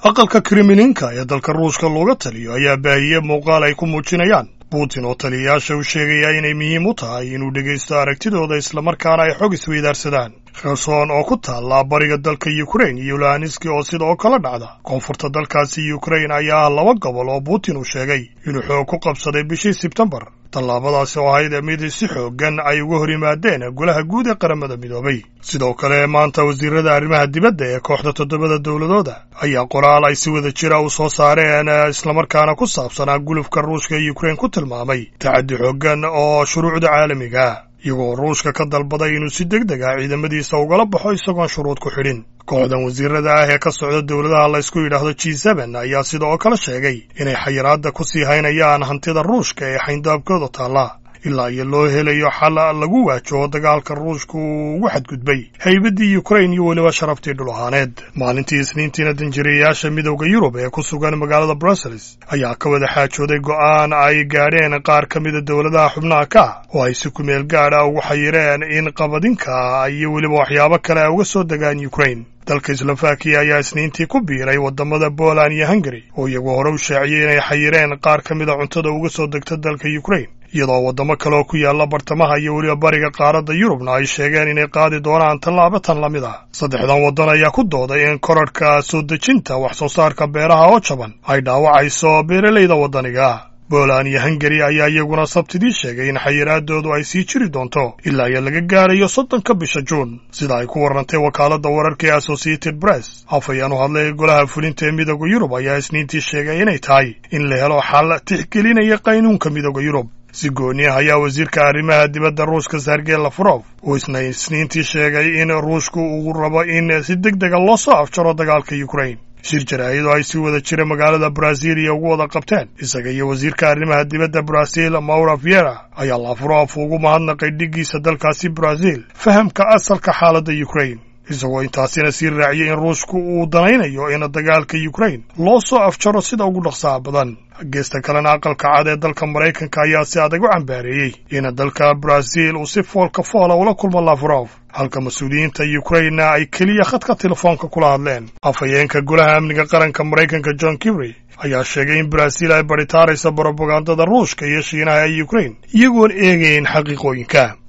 aqalka kremlinka ee dalka ruushka looga taliyo ayaa baahiyey muuqaal ay ku muujinayaan putin oo taliyayaasha u sheegaya inay muhiim u tahay inuu dhegaysto aragtidooda islamarkaana ay xog isweydaarsadaan kherson oo ku taalla bariga dalka yukrain iyo luhaniski oo sidoo kala dhacda koonfurta dalkaasi yukrain ayaa ah laba gobol oo putin uu sheegay inuu xoog ku qabsaday bishii sebtembar tallaabadaasi oo ahayd mid si xooggan ay uga hor yimaadeen golaha guud ee qaramada midoobay sidoo kale maanta wasiirada arrimaha dibadda ee kooxda toddobada dowladooda ayaa qoraal ay si wada jira u soo saareen islamarkaana ku saabsanaa gulufka ruushka ee yukrain ku tilmaamay tacaddi xooggan oo shuruucda caalamiga iyagoo ruushka ka dalbaday inuu si deg deg ah ciidamadiisa ugala baxo isagoon shuruud ku xidhin kooxdan wasiirada ah ee ka socda dowladaha laysku yidhaahdo g seben ayaa sidoo kale sheegay inay xayiraadda ku sii haynayaan hantida ruushka ee xayndaabkooda taalla ilaa iyo loo helayo xal lagu waajaho dagaalka ruushka uu ugu xadgudbay haybaddii yukrain iyo weliba sharaftii dhul ahaaneed maalintii isniintiina danjirayaasha midowda yurub ee ku sugan magaalada brussels ayaa ka wada xaajooday go'aan ay gaadheen qaar ka mida dowladaha xubnaha ka oo ay si kumeel gaadha ugu xayireen in qabadinka iyo weliba waxyaabo kale ay uga soo degaan yukrain dalka slovakiya ayaa isniintii ku biiray waddamada poland iyo hungari oo iyagu hore u shaaciyey inay xayireen qaar ka mida cuntada uga soo degta dalka yukrain iyadoo waddamo kale oo ku yaalla bartamaha iyo weliba bariga qaaradda yurubna ay sheegeen inay qaadi doonaan tallaabo tan la mid ah saddexdan waddan ayaa ku dooday in korarhka soo dejinta wax soo saarka beeraha oo jaban ay dhaawacayso beeralayda waddaniga poland iyo hungari ayaa iyaguna sabtidii sheegay in xayiraadoodu ay sii jiri doonto ilaa iyo laga gaarayo soddonka bisha juun sida ay ku warrantay wakaaladda wararka ee associated press afayaan u hadlay golaha fulinta ee midooda yurub ayaa isniintii sheegay inay tahay in la helo xal tixgelinaya qaynuunka midooda yurub si gooni ah ayaa wasiirka arrimaha dibadda ruushka sergey lavrov uu isna isniintii sheegay in ruushku uu rabo in si deg dega loo soo afjaro dagaalka yukrain shir jaraa'idoo ay si wada jira magaalada brasiiliya ugu wada qabteen isaga iyo wasiirka arrimaha dibadda braziil maura viera ayaa lavrov ugu mahadnaqay dhiggiisa dalkaasi braziil fahamka asalka xaaladda yukrain isagoo intaasina sii raaciyay in ruushku uu danaynayo in dagaalka yukrain loo soo afjaro sida ugu dhaqsaha badan geesta kalena aqalka cad ee dalka maraykanka ayaa si adag u cambaareeyey in dalka braziil uu si foolka foola ula kulmo lavrov halka mas-uuliyiinta yukrainna ay keliya khadka telefoonka kula hadleen afhayeenka golaha amniga qaranka maraykanka john kibry ayaa sheegay in braziil ay baritaaraysa brobagandada ruushka iyo shiinaha ee yukrain iyagoon eegayn xaqiiqooyinka